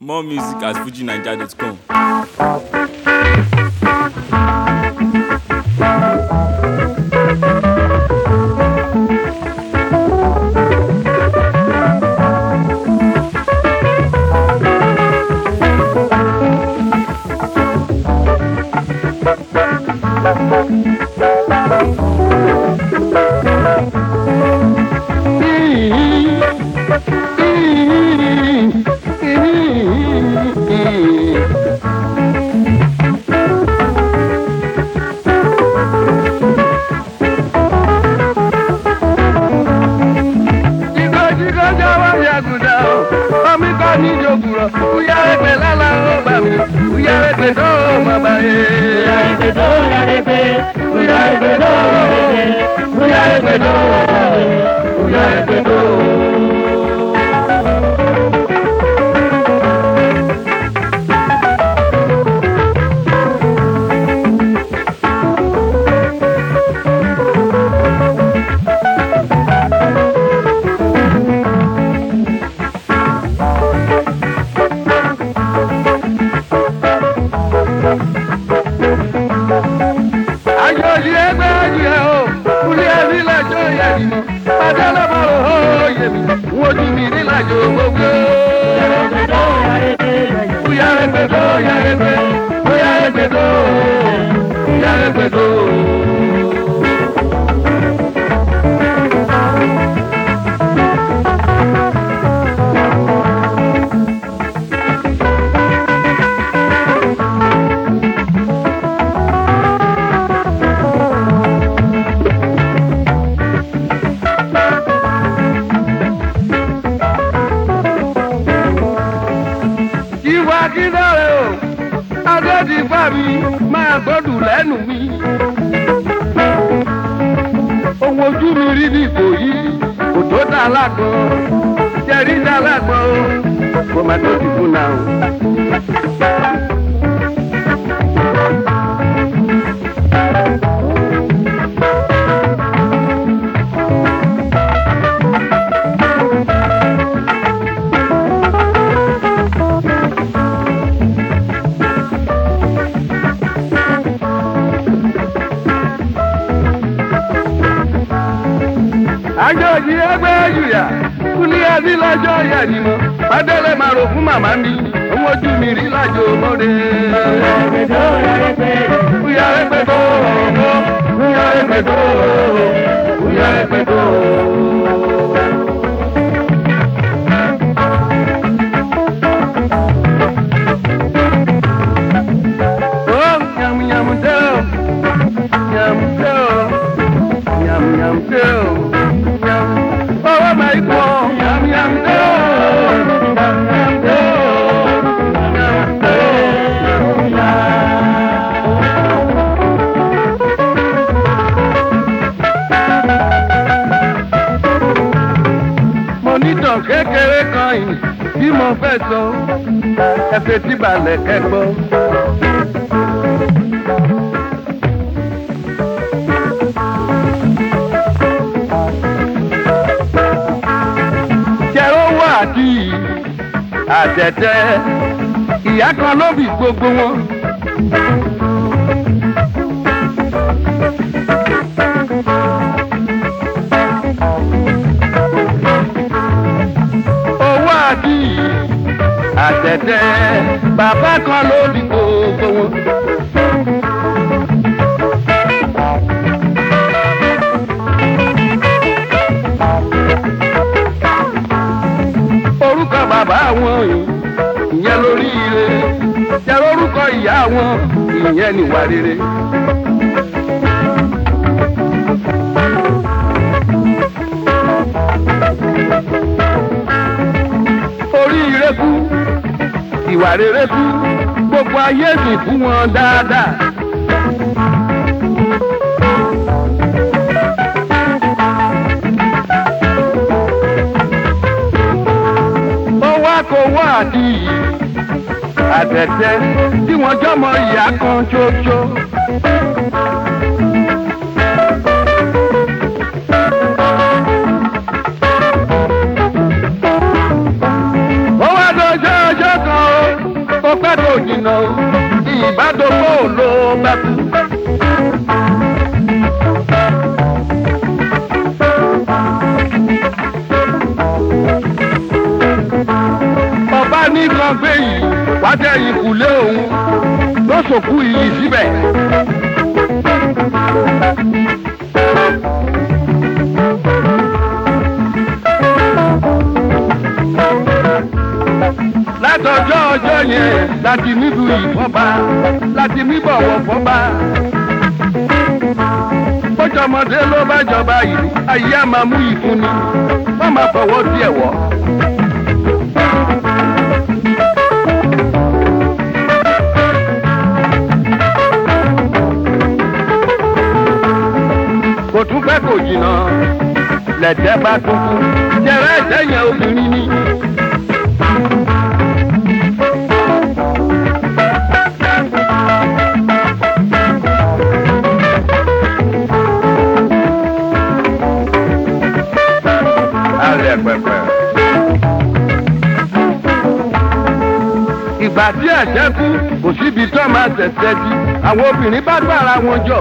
More music at fujinaija.com. Jíkọ́jíkọ́ jáwọ́ yàgùdà o, omi kọ́ ní ìjòkùrọ̀, kúyà ẹgbẹ́ lálá ó bà mí, kúyà ẹgbẹ́ tó má bà yé. Kúyà ẹgbẹ́ tó yàrẹ́gbẹ́, kúyà ẹgbẹ́ tó yàrẹ́gbẹ́, kúyà ẹgbẹ́ tó yàrẹ́gbẹ́, kúyà ẹgbẹ́ tó. àjọyí ẹgbẹ́ ayé o kúlẹ̀ ẹ̀rí làjọ yẹ mi mọ́ pàdé lọ́mọ́rò ó yẹ mi wọ́n ju mi ní làjọ gbogbo. Kúyà ẹgbẹ́ tó yà ẹgbẹ́ kúyà ẹgbẹ́ tó kúyà ẹgbẹ́ tó. ìwà kíndọ̀rẹ́ o adédìgbà mi máa gbọ́dù lẹ́nu mi. ohun ojú mi rí ní ìkòyí kò tó dá lágbọ́n jẹ́rí dá lágbọ́n o kò má tó ti fún náà o. àjọyí ẹgbẹ́ yùyà kúlẹ̀ ẹbí lọ́jọ́ yẹ ni mo adélé máa rò fún màmá mi ohun ojú mi rí lájò mọ́re. Kúyà ẹgbẹ́ tó kúyà ẹgbẹ́ tó kúyà ẹgbẹ́ tó. Oh, yum yum do, yum do. Yum yum do, yum. Oh my God, yum yum do, yum yum do, yum do, yum yum. Mo ní tàn kékeré kan yìí tí mo fẹ́ sọ, ẹsẹ̀ tí balẹ̀ kẹ́gbọ́. jẹ́rọ wà àti àtẹ̀tẹ̀ ìyá kan ló bí gbogbo wọn. owó àti àtẹ̀tẹ̀ bàbá kan ló bí gbogbo wọn. orúkọ bàbá wọn yìí ìyẹn lórí ire jẹ́ orúkọ ìyá wọn ìyẹn níwà rere. orí ire kú ìwà rere kú gbogbo ayé sì fún wọn dáadáa. ó wá kó wá àdì àtẹ̀tẹ̀ tí wọ́n jọmọ ìyá kan ṣoṣo. ó wá dọjọ́ ọjọ́ kan o pẹ́ tó jìnnà o ìbádọ́gbò ló bá kú. ọba nìkan gbé yìí wá jẹ́ ìkùlé òun ló sòkú iyì síbẹ̀. látọjọ́ ọjọ́ yẹn láti nílùú ìfọ́ba láti níbọ̀wọ̀ fọ́ba. bójọmọdé ló bá jọba ìlú ayé á máa mú ìfúnni wọ́n máa fọwọ́ díẹ̀ wọ́. kò tún fẹ́ kò jìnnà lẹ̀tẹ̀ bá tún kú jẹrẹ ẹ̀jẹ̀ yẹn obìnrin ni. alẹ́ pẹpẹ. ìgbà tí ẹ̀jẹ̀ kú kò síbi tó máa tẹ̀sẹ̀ di àwọn obìnrin bá gbára wọn jọ.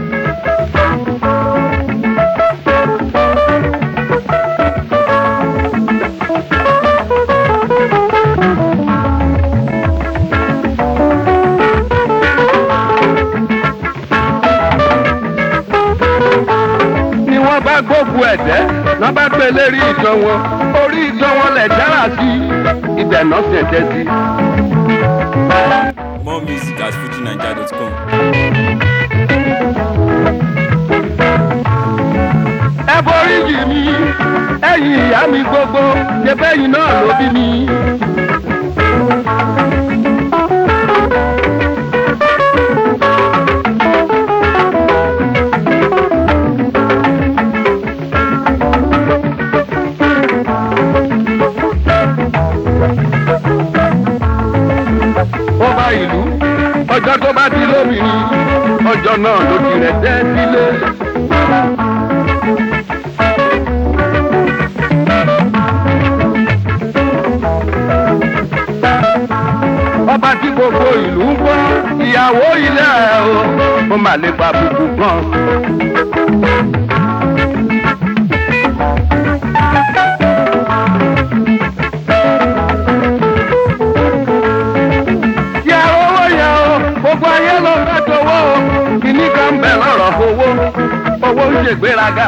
ni wọ́n bá gbógun ẹ̀jẹ̀ wọ́n bá gbé lérí ìtàn wọn orí ìtàn wọn lẹ̀ dára sí ibẹ̀ náà ṣẹ̀jẹ̀ sí. More music at fujinaija.com. ẹ forí jì mí ẹ̀yin ìyá mi gbogbo ṣe bẹ́yìn náà ló bí mi. ọba ìlú ọjọ́ tó bá ti lóbìnrin ọjọ́ náà ló ti rẹ̀ tẹ́ sílé. ọba tí gbogbo ìlú ń gbọ́ ìyàwó ilé ẹ̀ o ó mà lè pa bùkù gan. yẹ owó yẹ o gbogbo ayé ló fẹ́ tọwọ́ o kìíní kan bẹ̀ lọ́rọ̀ owó owó ń ṣègbéraga.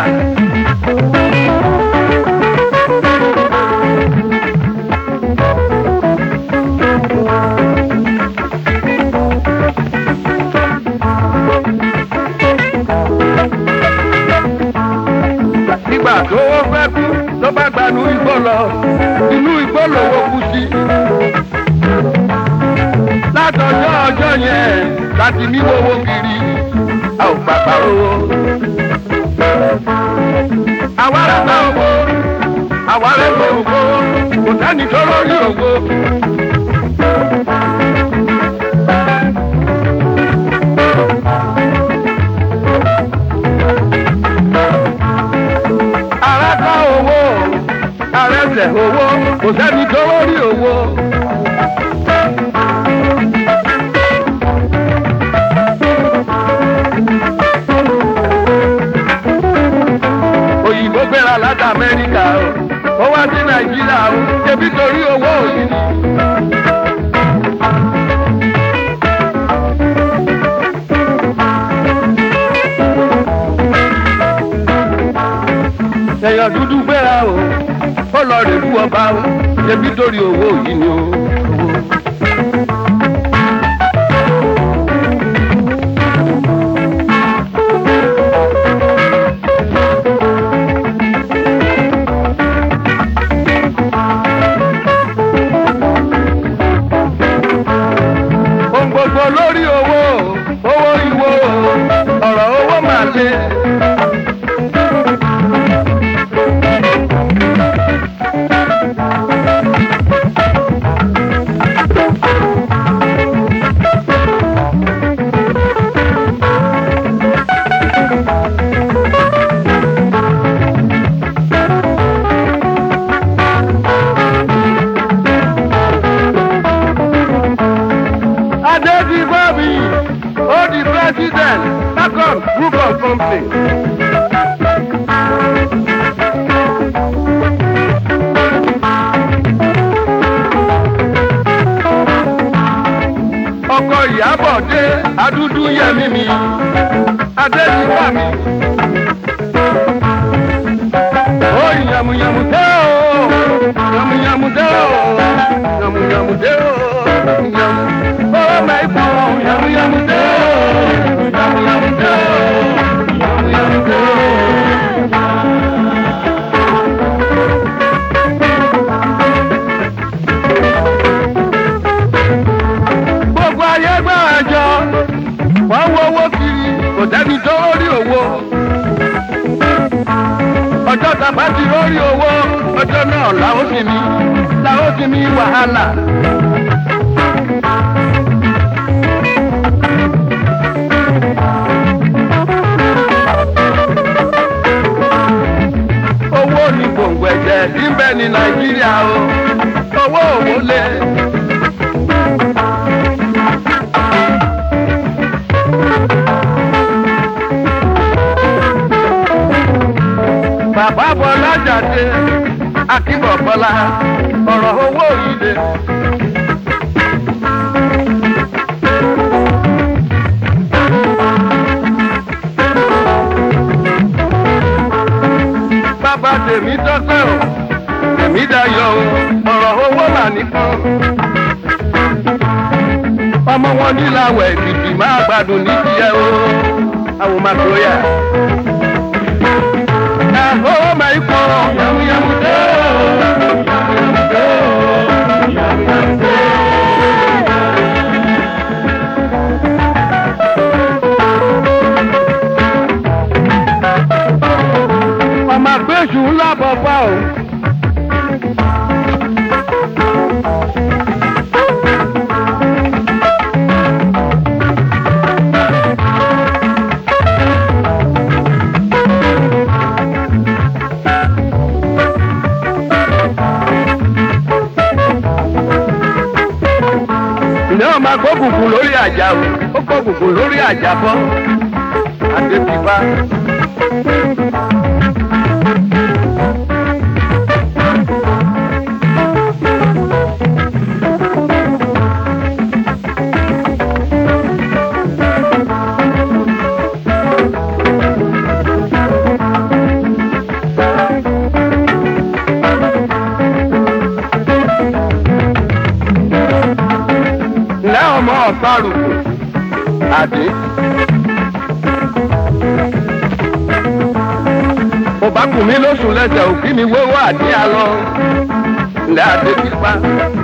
nígbà tó ó fẹ́ kú ló bá gbanú igbó lọ inú igbó lòwó kú sí. látọjọ́ ọjọ́ yẹn láti ní owó kiri a ò pàpà owó. àwa rẹ̀ bá owó àwa rẹ̀ bá owó kò sẹ́ni tó lórí owó. ara ká owó arẹsẹ̀ owó kò sẹ́ni tó lórí owó. òyìnbó gbéra láti amẹ́ríkà o ó wá sí nàìjíríà o ṣebí torí owó òyìn ni. èèyàn dúdú gbéra o ó lọ rè lú ọba o ṣebí torí owó yìí ni o. ohun gbogbo lórí owó owó ìwó ọ̀rọ̀ owó máa lé. chairman Bacon Group of Company. ọkọ ìyàbọ̀ dé adúdú yẹmí mi adéjìká mi. ó yàmùyàmù dé o yàmùyàmù dé o yàmùyàmù dé o yàmù. ó mẹ́kọ̀ yàmùyàmù dé o yàmùyàmù dé o yàmùyàmù dé o. gbogbo ayé gbà àjọ wọ́n wo owó kiri kò sẹ́ni tó rí owó. ọjọ́ tàbá ti rórí owó ọjọ́ náà làwọn sì mi làwọn sì mi wàhálà. owó ni gbòǹgbò ẹ̀jẹ̀ tí ń bẹ ní nàìjíríà o owó òwò lé. bàbá bọ́lá jáde akíbọ̀ bọ́lá ọ̀rọ̀ owó yìí dé. bàbá tèmi tọ́pẹ́ o tèmi dayọ̀ o ọ̀rọ̀ owó mà nìkan. ọmọ wọn níláwọ̀ èkìtì máa gbádùn ní tiẹ̀ o àwọn máa tó yà. Oh my God, yum yum do, yum yum do, yum yum do. Ọmọ àgbéṣù ńlá bọ̀bọ̀ o. ǹjẹ́ ọmọ agbókùnkùn lórí àjà o ó gbókùnkùn lórí àjà bọ́ adébíbá. ǹjẹ́ ọmọ ọ̀sárùkù àdé. mo bá kù mí lóṣù lẹ́sẹ̀ òkí mi wéwọ́ àdé alọ́ ǹjẹ́ adébíbá.